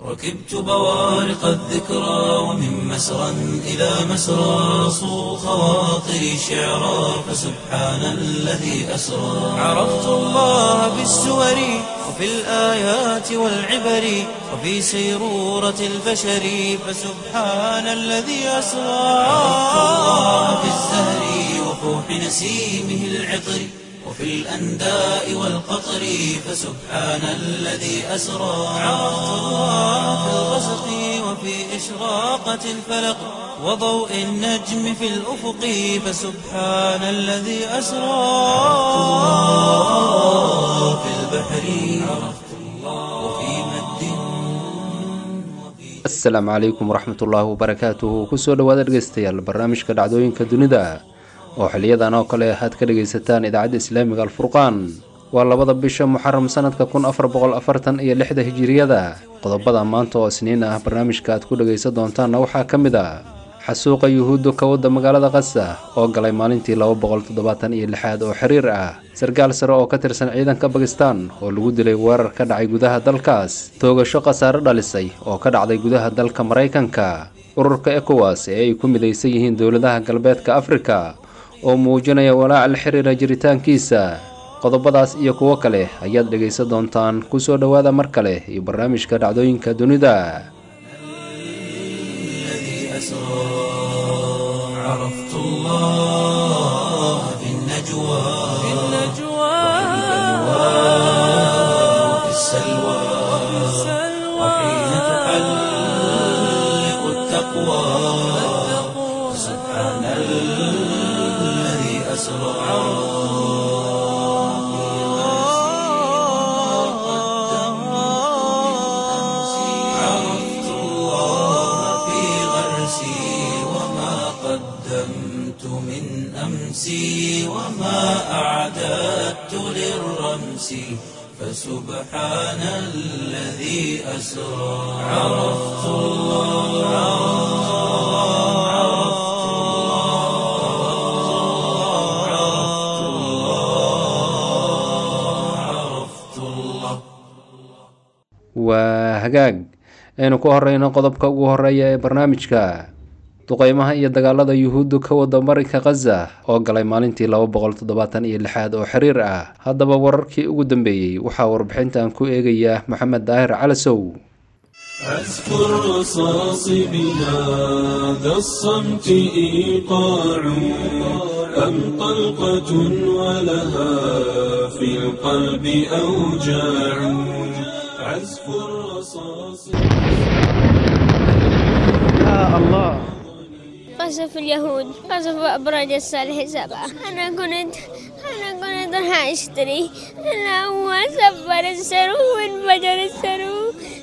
ركبت بوارق الذكرى ومن مسرى إلى مسرى صو خواطري شعرا فسبحان الذي أسرى عرفت الله بالسور وفي الآيات والعبر وفي سيرورة البشر فسبحان الذي أسرى عرفت الله بالزهر وفوح نسيمه العطر وفي الأنداء والقطر فسبحان الذي أسرى عرفت الله في الغسق وفي إشراقة الفلق وضوء النجم في الأفق فسبحان الذي أسرى في البحر عرفت الله وفي مد وفي asalaamu calaykum waraxmatullaahi wabarakaatuhu kusoo dhowaada dhegeystayaal barnaamijka dhacdooyinka dunida oo xiliyadan oo kale aad ka dhegaysataan idaacadda islaamiga alfurqaan waa labada bisha muxaram sanadka kun afar boqol afartan iyo lixda hijiriyada qodobada maanta oo isniin ah barnaamijka aad ku dhegaysan doontaanna waxaa ka mid a xasuuqa yuhuudda ka wadda magaalada qasa oo galay maalintii laba boqol toddobaatan iyo lixaad oo xiriir ah sarkaal sare oo ka tirsan ciidanka bakistan oo lagu dilay weerar ka dhacay gudaha dalkaas toogasho khasaare dhalisay oo ka dhacday gudaha dalka maraykanka ururka ekowas ee ay ku midaysan yihiin dowladaha galbeedka afrika oo muujinaya walaaca la xiriira jiritaankiisa qodobadaas iyo kuwo kale ayaad dhegaysan doontaan kusoo dhowaada mar kale iyo barnaamijka dhacdooyinka dunida الذي أسرى عرفت الله في النجوى في وفي السلوى وحين تحلق التقوى سبحان الذي أسرى عرفت الله في غرسي وما قدمت من أمسي وما أعددت للرمس فسبحان الذي أسرى عرفت الله عرفت الله عرفت الله عرفت الله waa hagaag aynu ku horeyno qodobka ugu horeeya ee barnaamijka duqeymaha iyo dagaalada yuhuuddu ka wada marinka khaza oo galay maalintii laba boqol toddobaatan iyo lixaad oo xiriir ah haddaba wararkii ugu dambeeyey waxaa warbixintan ku eegaya maxamed daahir calasow أذكر رصاص بهذا الصمت إيقاع أم طلقة ولها في القلب أوجاع عزف الرصاص قصف اليهود قصف أبراج الصالح سبعة أنا كنت أنا كنت راح أشتري أنا هو سفر السرو وانفجر السرو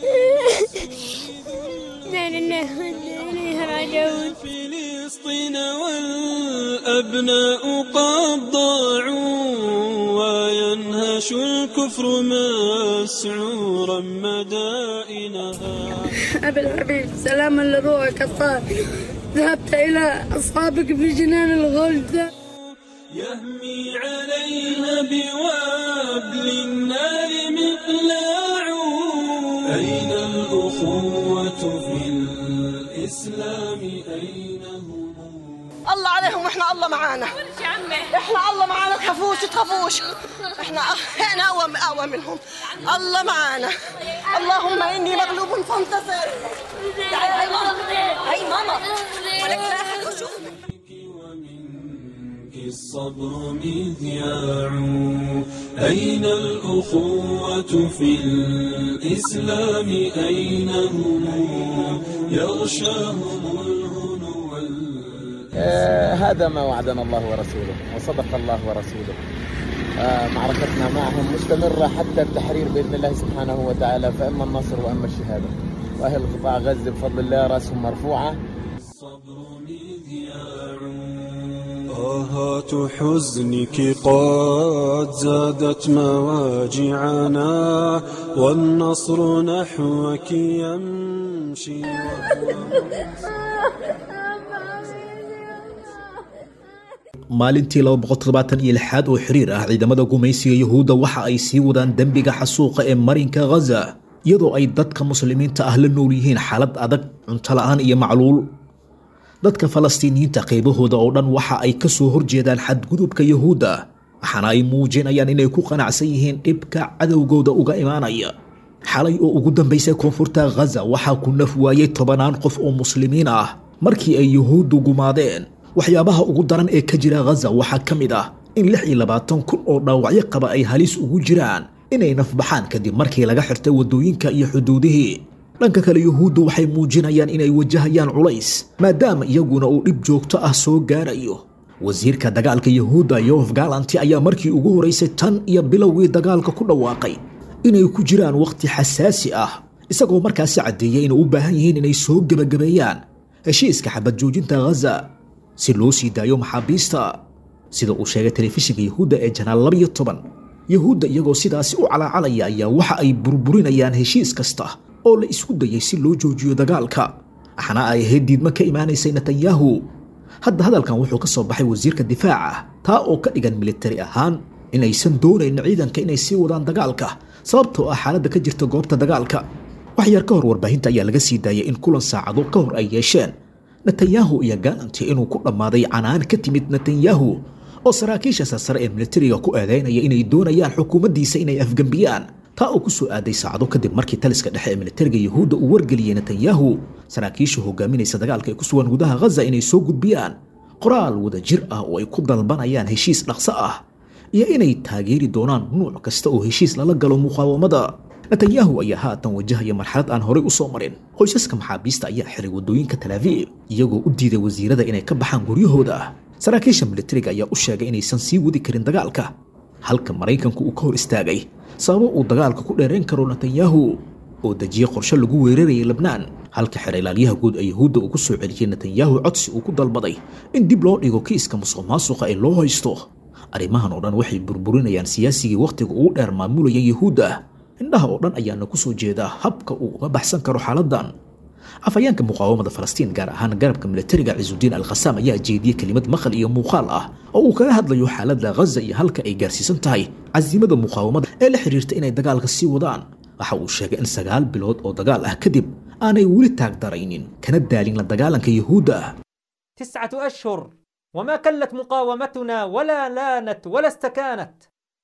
لا لله وإنا إليه راجعون فلسطين والأبناء قد ضاعوا وينهش الكفر مسعورا مدائنها أبي الحبيب سلاما لروحك الطاهر ذهبت إلى أصحابك في جنان الغلد يهمي عليها بوابل النار مقلاع أين الأخوة في الإسلام أين هم الله عليهم واحنا الله معانا احنا الله معانا تخافوش تخافوش احنا احنا اقوى اقوى منهم الله معانا اللهم اني مغلوب فانتصر تعالي هاي ماما هاي ماما ولك لا أحد يشوفك. ومنك الصبر مذياع أين الأخوة في الإسلام أين هم يغشاهم الهنو وال- آه، هذا ما وعدنا الله ورسوله وصدق الله ورسوله آه، معركتنا معهم مستمرة حتى التحرير بإذن الله سبحانه وتعالى فإما النصر وإما الشهادة وأهل قطاع غزة بفضل الله رأسهم مرفوعة الصبر مذياع آهات حزنك قد زادت مواجعنا والنصر نحوك يمشي maalintii aad oo xiriir ah ciidamada gumaysiga yuhuudda waxa ay sii wadaan dembiga xasuuqa ee marinka ghaza iyadoo ay dadka muslimiinta ah la nool yihiin xaalad adag cunto la'aan iyo macluul dadka falastiiniyiinta qaybahooda oo dhan waxa ay ka soo horjeedaan xadgudubka yuhuudda waxaana ay muujinayaan inay ku qanacsan yihiin dhibka cadowgooda uga imaanaya xalay oo ugu dambaysay koonfurta ghaza waxaa ku naf waayey tobanaan qof oo muslimiin ah markii ay yuhuuddu gumaadeen waxyaabaha ugu daran ee ka jira ghaza waxaa ka mid ah in lix iyo labaatan kun oo dhaawacyo qaba ay halis ugu jiraan inay nafbaxaan kadib markii laga xirtay waddooyinka iyo xuduudihii dhanka kale yuhuuddu waxay muujinayaan inay wajahayaan culays maadaama iyaguna uu dhib joogto ah soo gaarayo wasiirka dagaalka yuhuudda yof galanti ayaa markii ugu horeysay tan iyo bilowgii dagaalka ku dhawaaqay inay ku jiraan wakhti xasaasi ah isagoo markaasi caddeeyay inay u baahan yihiin inay soo gebagabeeyaan heshiiska xabad joojinta ghaza si loo sii daayo maxaabiista sida uu sheegay telefishinka yuhuudda ee janaal labiyo toban yuhuudda iyagoo sidaasi u calaacalaya ayaa waxa ay burburinayaan heshiis kasta oo la isku dayay si loo joojiyo dagaalka waxaana ay ahayd diidmo ka imaanaysay netanyahu hadda hadalkan wuxuu ka soo baxay wasiirka difaaca taa oo ka dhigan militari ahaan inaysan doonayn ciidanka inay sii wadaan dagaalka sababtoo ah xaaladda ka jirta goobta dagaalka wax yar ka hor warbaahinta ayaa laga sii daayay in kulan saacado ka hor ay yeesheen netanyahu iyo galanti inuu ku dhammaaday canaan ka timid netanyahu oo saraakiisha sarsare ee militariga ku eedeynaya inay doonayaan xukuumaddiisa inay afgembiyaan taa oo ku soo aaday saacado kadib markii taliska dhexe ee militariga yuhuudda uu wargeliyey netanyahu saraakiisha hogaaminaysa dagaalka ee ku sugan gudaha ghaza inay soo gudbiyaan qoraal wada jir ah oo ay ku dalbanayaan heshiis dhaqso ah iyo inay taageeri doonaan nuuc kasta oo heshiis lala galo muqaawamada netanyahu ayaa haatan wajahaya marxalad aan horey u soo marin qoysaska maxaabiista ayaa xiray waddooyinka talaaviib iyagoo u diiday wasiirada inay ka baxaan guryahooda saraakiisha militariga ayaa u sheegay inaysan sii wadi karin dagaalka halka maraykanku uu ka hor istaagay sababo uu dagaalka ku dheerayn karo netanyahu oo dejiye qorshe lagu weerarayay lebnaan halka xer ilaalyaha guud ee yuhuudda uu ku soo celiyey netanyahu codsi uu ku dalbaday in dib loo dhigo kiiska musuq maasuqa ee loo haysto arrimahan oo dhan waxay burburinayaan siyaasigii wakhtiga ugu dheer maamulayay yuhuudda indhaha oo dhan ayaana ku soo jeedaa habka uu uga baxsan karo xaaladdan afhayeenka muqaawamada falastiin gaar ahaan garabka militariga cisudiin al khasaam ayaa jeediyey kelimad maqal iyo muuqaal ah oo uu kaga hadlayo xaaladda ghaza iyo halka ay gaarsiisan tahay casiimada muqaawamada ee la xidhiirta inay dagaalka sii wadaan waxa uu sheegay in sagaal bilood oo dagaal ah kadib aanay weli taagdaraynin kana daalin la dagaalanka yuhuudda تسعة أشهر وما كلت مقاومتنا ولا لانت ولا استكانت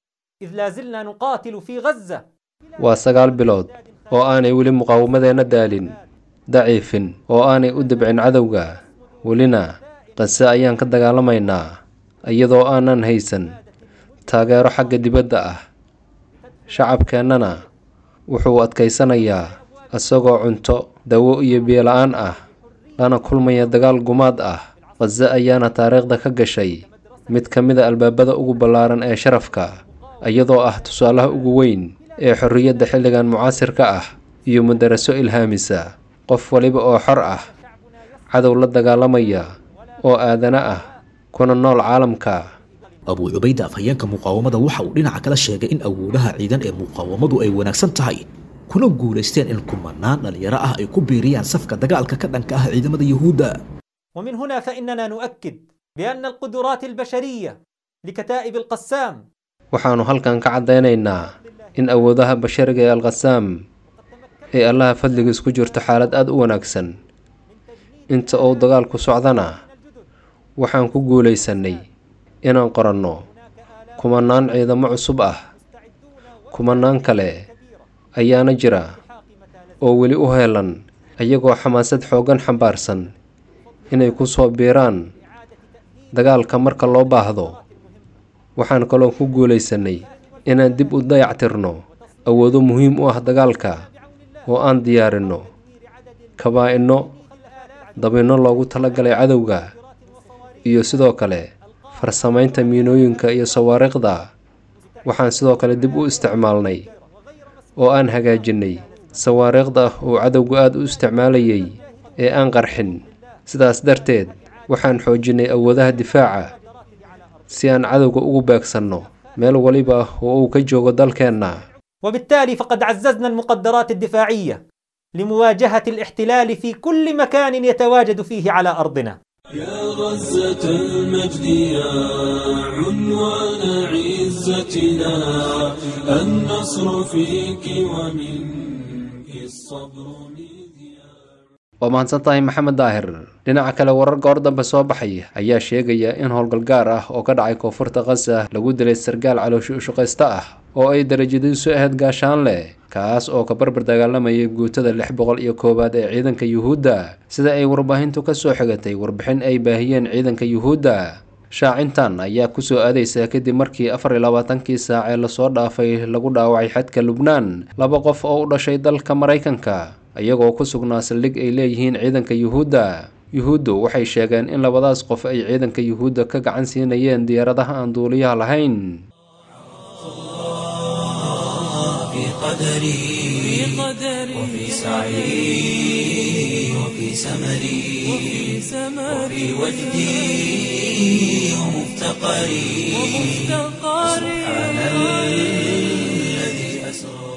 إذ لا زلنا نقاتل في غزة waa sagaal bilood oo aanay weli muqaawamadeenna daalin daciifin oo aanay u dabcin cadowga welina qase ayaan ka dagaalamaynaa iyadoo aanan haysan taageero xagga dibadda ah shacabkeennana wuxuu adkaysanayaa isagoo cunto dawo iyo biyola-aan ah lana kulmaya dagaal gumaad ah qase ayaana taariikhda ka gashay mid ka mida albaabada ugu ballaaran ee sharafka iyadoo ah tusaalaha ugu weyn ee xorriyadda xilligan mucaasirka ah iyo madaraso ilhaamisa qof waliba oo xor ah cadow la dagaalamaya oo aadana ah kuna nool caalamka abuu cubayda afhayeenka muqaawamada waxa uu dhinaca kala sheegay in awoodaha ciidan ee muqaawamadu ay wanaagsan tahay kuna guulaysteen in kumanaan dhalinyaro ah ay ku biiriyaan safka dagaalka ka dhanka ah ciidamada yuhuudda ومن هنا فإننا نؤكد بأن القدرات البشرية لكتائب القسام waxaannu halkan ka caddaynaynaa in awoodaha bashariga ee alkhasaam ee allaha fadligiis ku jirto xaalad aada u wanaagsan inta uu dagaalku socdana waxaan ku guulaysannay inaan qoranno kumanaan ciidamo cusub ah kumanaan kale ayaana jira oo weli u heelan iyagoo xamaasad xooggan xambaarsan inay ku soo biiraan dagaalka marka loo baahdo waxaan kaloo ku guulaysannay inaan dib u dayactirno awoodo muhiim u ah dagaalka oo aan diyaarinno kabaa-inno dabinno loogu talagalay cadowga iyo sidoo kale farsamaynta miinooyinka iyo sawaariikhda waxaan sidoo kale dib u isticmaalnay oo aan hagaajinnay sawaariikhda uu cadowgu aada u isticmaalayay ee aan qarxin sidaas darteed waxaan xoojinnay awoodaha difaaca si aan cadowga ugu beegsanno meel waliba oo uu ka joogo dalkeenna وبالتالي فقد عززنا المقدرات الدفاعية لمواجهة الاحتلال في كل مكان يتواجد فيه على أرضنا يا غزة المجد يا عنوان عزتنا النصر فيك ومنك والصبر مذياع waa mahadsan tahay maxamed daahir dhinaca kale warar goor dambe soo baxay ayaa sheegaya in howlgal gaar ah oo ka dhacay koonfurta khaza lagu dilay sargaal calooshi ushaqaysta ah oo ay darajadiisu ahayd gaashaanle kaas oo ka barbar dagaalamayay guutada lix boqol iyo koowaad ee ciidanka yuhuudda sida ay warbaahintu ka soo xigatay warbixin ay baahiyeen ciidanka yuhuudda shaacintan ayaa kusoo aadaysa kadib markii afar iyo labaatankii saac ee lasoo dhaafay lagu dhaawacay xadka lubnaan laba qof oo u dhashay dalka maraykanka iyagoo ku sugnaa saldhig ay leeyihiin ciidanka yuhuudda yuhuuddu waxay sheegeen in labadaas qof ay ciidanka yuhuudda ka gacan siinayeen diyaaradaha aan duuliyaha lahayn في قدري وفي سعي وفي سمري وفي وجدي ومفتقري سبحان الذي أسرى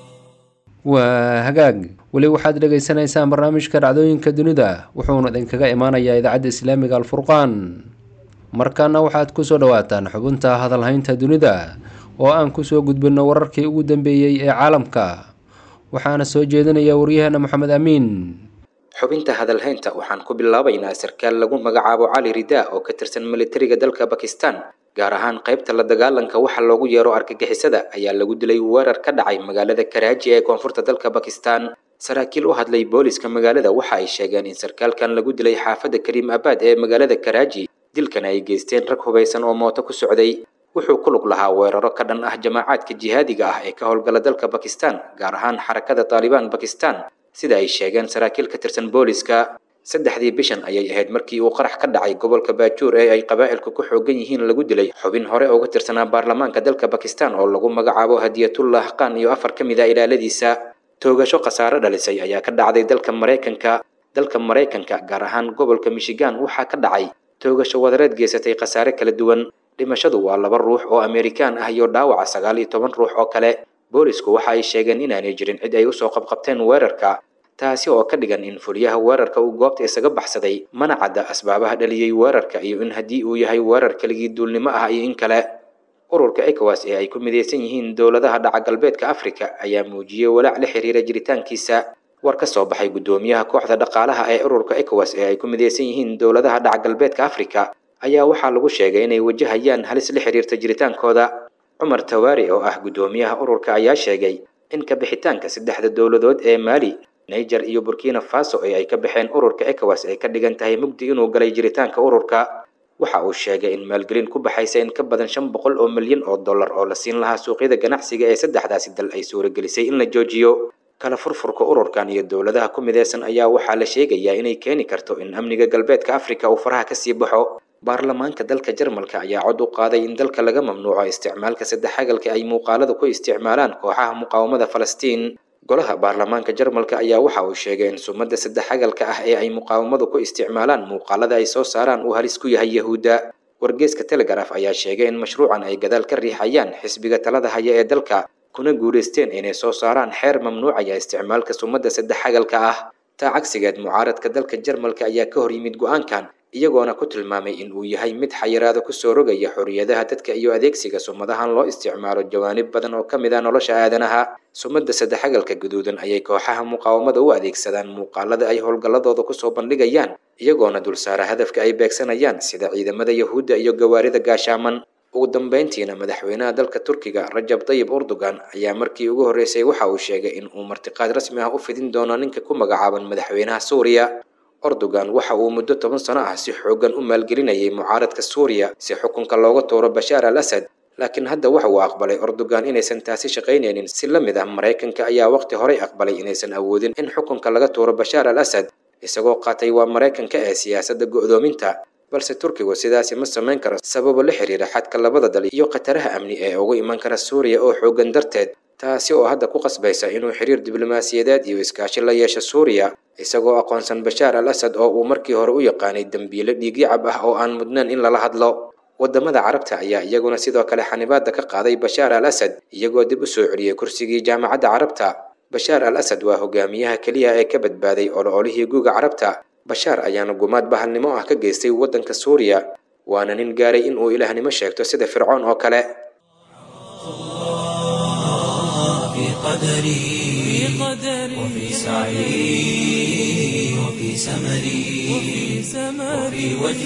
waa hagaag weli waxaad dhegaysanaysaan barnaamijka dhacdooyinka dunida wuxuuna idinkaga imaanayaa idaacadda islaamiga alfurqaan markaana waxaad kusoo dhawaataan xubinta hadalhaynta dunida oo aan kusoo gudbino wararkii ugu dambeeyey ee caalamka waxaana soo jeedinaya waryaheena moxamed amiin xubinta hadalhaynta waxaan ku bilaabaynaa sarkaal lagu magacaabo cali ridaa oo ka tirsan militariga dalka bakistan gaar ahaan qaybta la dagaalanka waxa loogu yeero argagixisada ayaa lagu dilay weerar ka dhacay magaalada karaaji ee koonfurta dalka bakistan saraakiil u hadlay booliska magaalada waxa ay sheegeen in sarkaalkan lagu dilay xaafadda kariim abaad ee magaalada karaaji dilkan ay geysteen rag hubaysan oo mooto ku socday wuxuu ku lug lahaa weeraro ka dhan ah jamaacaadka jihaadiga ah ee ka howlgala dalka bakistan gaar ahaan xarakada taalibaan bakistan sida ay sheegeen saraakiil ka tirsan booliska saddexdii bishan ayay ahayd markii uu qarax ka dhacay gobolka baajuur ee ay qabaa'ilku ku xoogan yihiin lagu dilay xubin hore uga tirsanaa baarlamaanka dalka bakistan oo lagu magacaabo hadiyatullah qaan iyo afar ka mid a ilaaladiisa toogasho khasaare dhalisay ayaa ka dhacday dalka maraykanka dalka maraykanka gaar ahaan gobolka michigan waxaa ka dhacay toogasho wadareed geysatay khasaare kala duwan dhimashadu waa laba ruux oo amerikaan ah iyo dhaawaca sagaal iyo toban ruux oo kale boolisku waxa ay sheegeen inaanay jirin cid ay usoo qabqabteen weerarka taasi oo ka dhigan in fuliyaha weerarka uu goobta isaga baxsaday mana cadda asbaabaha dhaliyey weerarka iyo in haddii uu yahay weerar keligii duulnimo ah iyo in kale ururka ecowas ee ay ku midaysan yihiin dowladaha dhaca galbeedka afrika ayaa muujiyey walaac la xiriira jiritaankiisa war ka soo baxay guddoomiyaha kooxda dhaqaalaha ee ururka ecowas ee ay ku midaysan yihiin dowladaha dhaca galbeedka afrika ayaa waxaa lagu sheegay inay wajahayaan halis la xiriirta jiritaankooda cumar tawaari oo ah guddoomiyaha ururka ayaa sheegay in ka bixitaanka saddexda dowladood ee maali niger iyo burkina faso ee ay ka baxeen ururka ecowas ay ka dhigan tahay mugdi inuu galay jiritaanka ururka waxa uu sheegay in maalgelin ku baxaysa in ka badan shan boqol oo milyan oo dollar oo la siin lahaa suuqyada ganacsiga ee saddexdaasi dal ay suuragelisay in la joojiyo kala furfurka ururkan iyo dowladaha ku midaysan ayaa waxaa la sheegayaa inay keeni karto in amniga galbeedka afrika uu faraha kasii baxo baarlamaanka dalka jarmalka ayaa cod u qaaday in dalka laga mamnuuco isticmaalka saddexagalka ay muuqaalada ku isticmaalaan kooxaha muqaawamada falastiin golaha baarlamaanka jarmalka ayaa waxa uu sheegay in sumadda saddexagalka ah ee ay muqaawamadu ku isticmaalaan muuqaalada ay soo saaraan uu halis ku yahay yahuudda wargeeska telegraf ayaa sheegay in mashruucan ay gadaal ka riixayaan xisbiga talada haya ee dalka kuna guulaysteen inay soo saaraan xeer mamnuucaya isticmaalka sumadda saddexagalka ah taa cagsigeed mucaaradka dalka jarmalka ayaa ka hor yimid go-aankan iyagoona ku tilmaamay in uu yahay mid xayiraado kusoo rogaya xorriyadaha dadka iyo adeegsiga sumadahan loo isticmaalo jawaanib badan oo ka mid ah nolosha aadanaha sumadda saddexagalka guduudan ayay kooxaha muqaawamada u adeegsadaan muuqaalada ay howlgalladooda kusoo bandhigayaan iyagoona dulsaara hadafka ay beegsanayaan sida ciidamada yahuudda iyo gawaarida gaashaaman ugu dambeyntiina madaxweynaha dalka turkiga rajab tayib erdogan ayaa markii ugu horreysay waxa uu sheegay in uu martiqaad rasmi ah u fidin doono ninka ku magacaaban madaxweynaha suuriya erdogan waxa uu muddo toban sano ah si xooggan u maalgelinayay mucaaradka suuriya si xukunka looga tuuro bashaar al asad laakiin hadda waxa uu aqbalay erdogan inaysan taasi shaqaynaynin si la mid ah maraykanka ayaa waqti horey aqbalay inaysan awoodin in xukunka laga tuuro bashaar al asad isagoo qaatay waa maraykanka ee siyaasadda go'doominta balse turkigu sidaasi ma samayn karo sababo la xiriira xadka labada dal iyo khataraha amni ee ugu iman kara suuriya oo xooggan darteed taasi oo hadda ku qasbaysa inuu xiriir diblomaasiyadeed iyo iskaashi la yeesho suuriya isagoo aqoonsan bashaar al asad oo uu markii hore u yaqaanay dembiile dhiigyacab ah oo aan mudnayn in lala hadlo wadamada carabta ayaa iyaguna sidoo kale xanibaada ka qaaday bashaar al asad iyagoo dib u soo celiyey kursigii jaamacadda carabta bashaar al asad waa hogaamiyaha keliya ee ka badbaaday oloolihii guuga carabta bashaar ayaana gumaad bahalnimo ah ka geystay waddanka suuriya waana nin gaaray in uu ilaahnimo sheegto sida fircoon oo kale في قدري وفي سعي وفي سمري وفي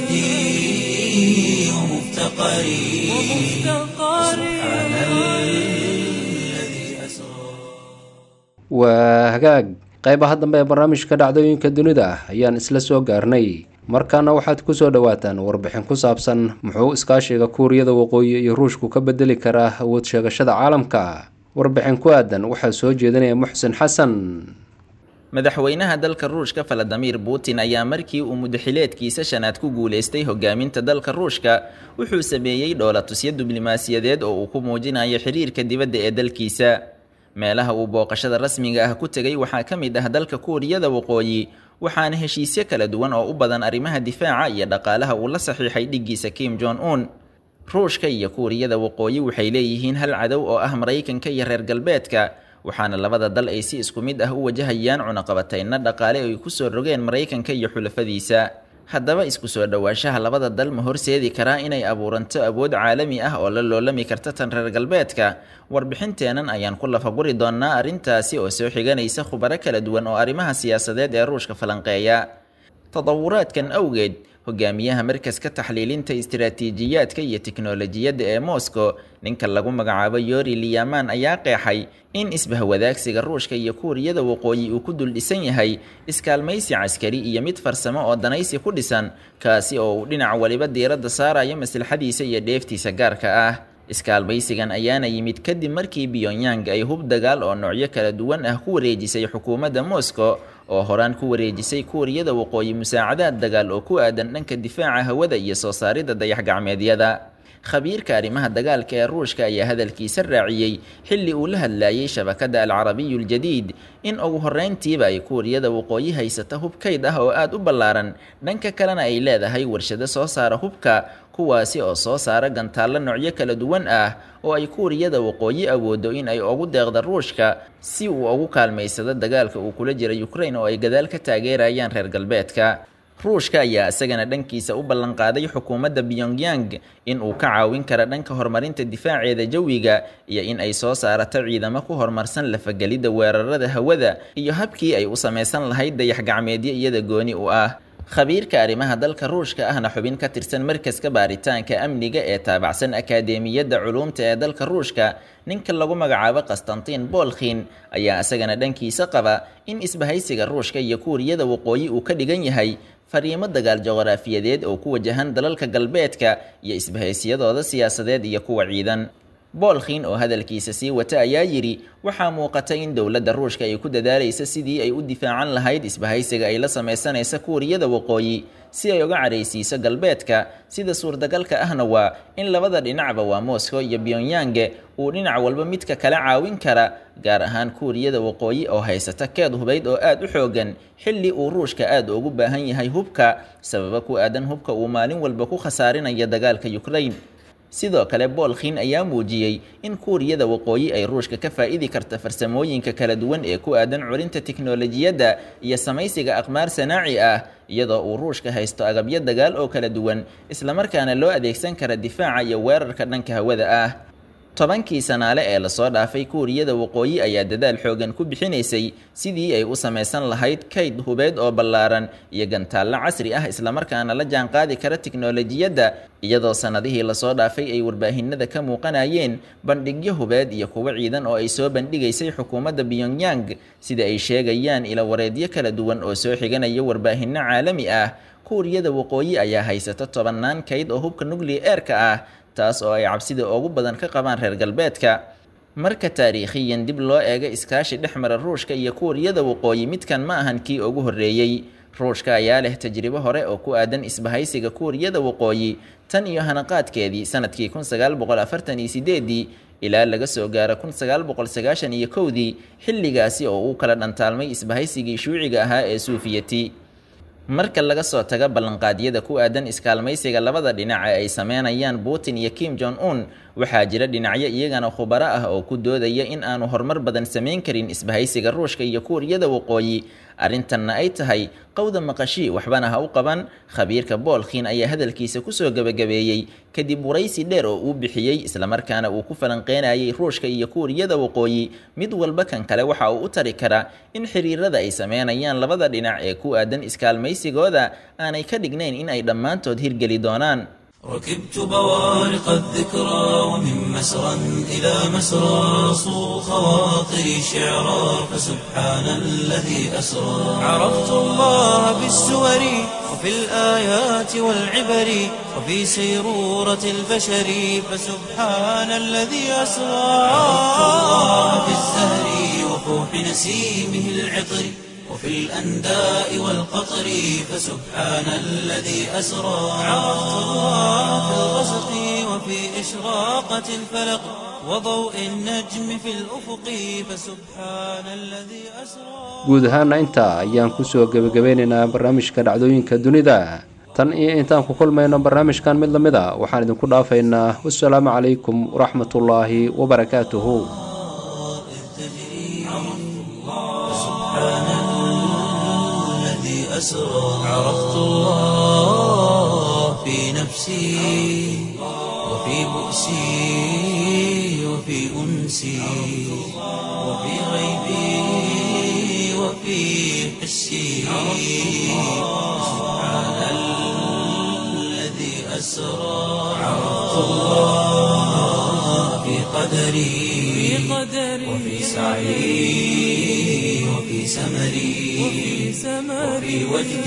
وجدي ومفتقري سبحان الذي أسرى waa hagaag qaybaha dambe ee barnaamijka dhacdooyinka dunida ayaan isla soo gaarnay markaana waxaad kusoo dhowaataan warbixin ku saabsan muxuu iskaashiga kuuriyada waqooyi iyo ruushku ka bedeli karaa awood sheegashada caalamka warbixin ku aadan waxaa soo jeedinaya muxsin xasan madaxweynaha dalka ruushka valadimir putin ayaa markii uu mudaxileedkiisa shanaad ku guulaystay hogaaminta dalka ruushka wuxuu sameeyey dhoolatusyo diblomaasiyadeed oo uu ku muujinayo xiriirka dibadda ee dalkiisa meelaha uu booqashada rasmiga ah ku tegay waxaa ka mid ah dalka kuuriyada waqooyi waxaana heshiisyo kala duwan oo u badan arrimaha difaaca iyo dhaqaalaha uu la saxiixay dhiggiisa kim jong un ruushka iyo kuuriyada waqooyi waxay leeyihiin hal cadow oo ah maraykanka iyo reer galbeedka waxaana labada dal ay si isku mid ah u wajahayaan cunaqabatayna dhaqaale ay ku soo rogeen maraykanka iyo xulafadiisa haddaba isku soo dhowaanshaha labada dal ma horseedi karaa inay abuuranto awood caalami ah oo la loolami karta tan reer galbeedka warbixinteennan ayaan ku lafaguri doonnaa arrintaasi oo soo xiganaysa khubaro kala duwan oo arrimaha siyaasadeed ee ruushka falanqeeya tadawuraadkan awgeed hogaamiyaha markaska taxliilinta istiraatiijiyaadka iyo tiknolojiyadda ee moscow ninka lagu magacaabo yori liyaman ayaa qeexay in isbahwadaagsiga ruushka iyo kuuriyada waqooyi uu ku dul dhisan yahay iskaalmaysi caskari iyo mid farsamo oo danaysi ku dhisan kaasi oo uu dhinac waliba diiradda saarayo maslaxadiisa iyo dheeftiisa gaarka ah iskaalmaysigan ayaana yimid kadib markii pyongyang ay hub dagaal oo noocyo kala duwan ah ku wareejisay xukuumadda moscow oo horaan ku wareejisay kuuriyada waqooyi musaacadaad dagaal oo ku aadan dhanka difaaca hawada iyo soo saaridda dayax-gacmeedyada khabiirka arrimaha dagaalka ee ruushka ayaa hadalkiisa raaciyey xilli uu la hadlayay shabakadda alcarabiyu ljadiid in ugu horreyntiiba ay kuuriyada waqooyi haysata hub kayd ah oo aada u ballaaran dhanka kalena ay leedahay warshado soo saara hubka kuwaasi oo soo saara gantaallo noocyo kala duwan ah oo ay kuuriyada waqooyi awoodo in ay ugu deeqda ruushka si uu ugu kaalmaysado dagaalka uu kula jira ukraine oo ay gadaal ka taageerayaan reer galbeedka ruushka ayaa isagana dhankiisa u ballanqaaday xukuumadda pyongyang in uu ka caawin kara dhanka horumarinta difaaceeda jawiga iyo in ay soo saarato ciidamo ku horumarsan lafagelidda weerarada hawada iyo habkii ay u samaysan lahayd dayax-gacmeedyo iyada gooni u ah khabiirka arrimaha dalka ruushka ahna xubin ka tirsan markaska baaritaanka amniga ee taabacsan akadeemiyadda culuumta ee dalka ruushka ninka lagu magacaabo qastantiin bolkhin ayaa isagana dhankiisa qaba in isbahaysiga ruushka iyo kuuriyada waqooyi uu ka dhigan yahay fariimo dagaal juqraafiyadeed oo ku wajahan dalalka galbeedka iyo isbahaysiyadooda siyaasadeed iyo kuwa ciidan bolkhin oo hadalkiisa sii wata ayaa yidhi waxaa muuqata in dowladda ruushka ay ku dadaalaysa sidii ay u difaacan lahayd isbahaysiga ay la samaysanaysa kuuriyada waqooyi si ay uga caraysiiso galbeedka sida suurtagalka ahna waa in labada dhinacba waa moscow iyo pyonyange uu dhinac walba midka kala caawin kara gaar ahaan kuuriyada waqooyi oo haysata keed hubayd oo aada u xoogan xilli uu ruushka aada ugu baahan yahay hubka sababa ku aadan hubka uu maalin walba ku khasaarinaya dagaalka ukraine sidoo kale bolkhin ayaa muujiyey in kuuriyada waqooyi ay ruushka ka faa-idi karta farsamooyinka kala duwan ee ku aadan curinta tiknolojiyadda iyo samaysiga aqmaar sanaaci ah iyadoo uu ruushka haysto agabyo dagaal oo kala duwan islamarkaana loo adeegsan kara difaaca iyo weerarka dhanka hawada ah tobankii sanaale ee lasoo dhaafay kuuriyada waqooyi ayaa dadaal xoogan ku bixinaysay sidii ay u samaysan lahayd kayd hubeed oo ballaaran iyo gantaallo casri ah islamarkaana la jaanqaadi kara tiknolojiyadda iyadoo sannadihii lasoo dhaafay ay warbaahinada ka muuqanayeen bandhigyo hubeed iyo kuwo ciidan oo ay soo bandhigaysay xukuumadda pyongyang sida ay sheegayaan ila wareedyo kala duwan oo soo xiganaya warbaahinno caalami ah kuuriyada waqooyi ayaa haysata tobannaan kayd oo hubka nuclea eerka ah taas oo ay cabsida ugu badan ka qabaan reer galbeedka marka taariikhiyan dib loo eego iskaashi dhex mara ruushka iyo kuuriyada waqooyi midkan ma ahan kii ugu horreeyey ruushka ayaa leh tajribo hore oo ku aadan isbahaysiga kuuriyada waqooyi tan iyo hanaqaadkeedii sanadkii kun sagaal boqol afartan iyo sideedii ilaa laga soo gaaro kun sagaal boqol sagaashan iyo kowdii xilligaasi oo uu kala dhantaalmay isbahaysigii shuuciga ahaa ee suufiyati marka laga soo tago ballanqaadyada ku aadan iskaalmaysiga labada dhinac ee ay sameynayaan putin iyo kim jong un waxaa jira dhinacyo iyagana khubaro ah oo ku doodaya in aanu horumar badan samayn karin isbahaysiga ruushka iyo kuuriyada waqooyi arrintanna ay tahay qowda maqashii waxbana ha u qaban khabiirka boolkhiin ayaa hadalkiisa kusoo gebagabeeyey kadib waraysi dheer oo uu bixiyey islamarkaana uu ku falanqeynayay ruushka iyo kuuriyada waqooyi mid walba kan kale waxa uu u tari karaa in xiriirada ay sameynayaan labada dhinac ee ku aadan iskaalmaysigooda aanay ka dhignayn in ay dhammaantood hirgeli doonaan ركبت بوارق الذكرى ومن مسرى إلى مسرى صو خواطري شعرا فسبحان الذي أسرى عرفت الله بالسور وفي الآيات والعبر وفي سيرورة البشر فسبحان الذي أسرى عرفت الله بالزهر وفوح نسيمه العطر وفي الأنداء والقطر فسبحان الذي أسرى عرفت الله في الغسق وفي إشراقة الفلق وضوء النجم في الأفق فسبحان الذي أسرى guud ahaana intaa ayaan kusoo gebagabeynaynaa barnaamijka dhacdooyinka dunida tan iyo intaan ku kulmayno barnaamijkan mid lamid a waxaan idinku dhaafaynaa wasalaamu calaykum waraxmatullaahi wabarakaatuhu الذي أسرى عرفت الله في نفسي وفي بؤسي وفي أنسي وفي غيبي وفي حسي سبحان الذي أسرى عرفت الله في قدري وفي سعي وفي سمري وفي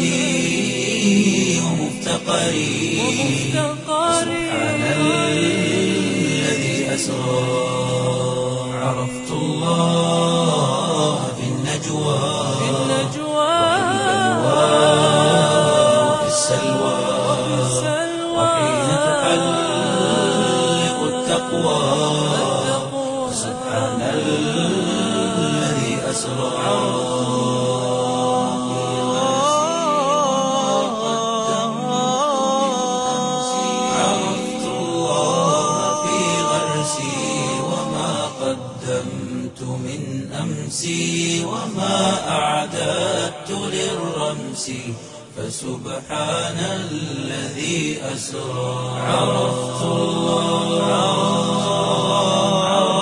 وجدي ومفتقري سبحان الذي أسرى عرفت الله في النجوى وفي السلوى وحين تحلق التقوى سبحان الذي أسرى عرفت الله في غرسي وما قدمت من أمسي وما أعددت للرمس فسبحان الذي أسرى عرفت الله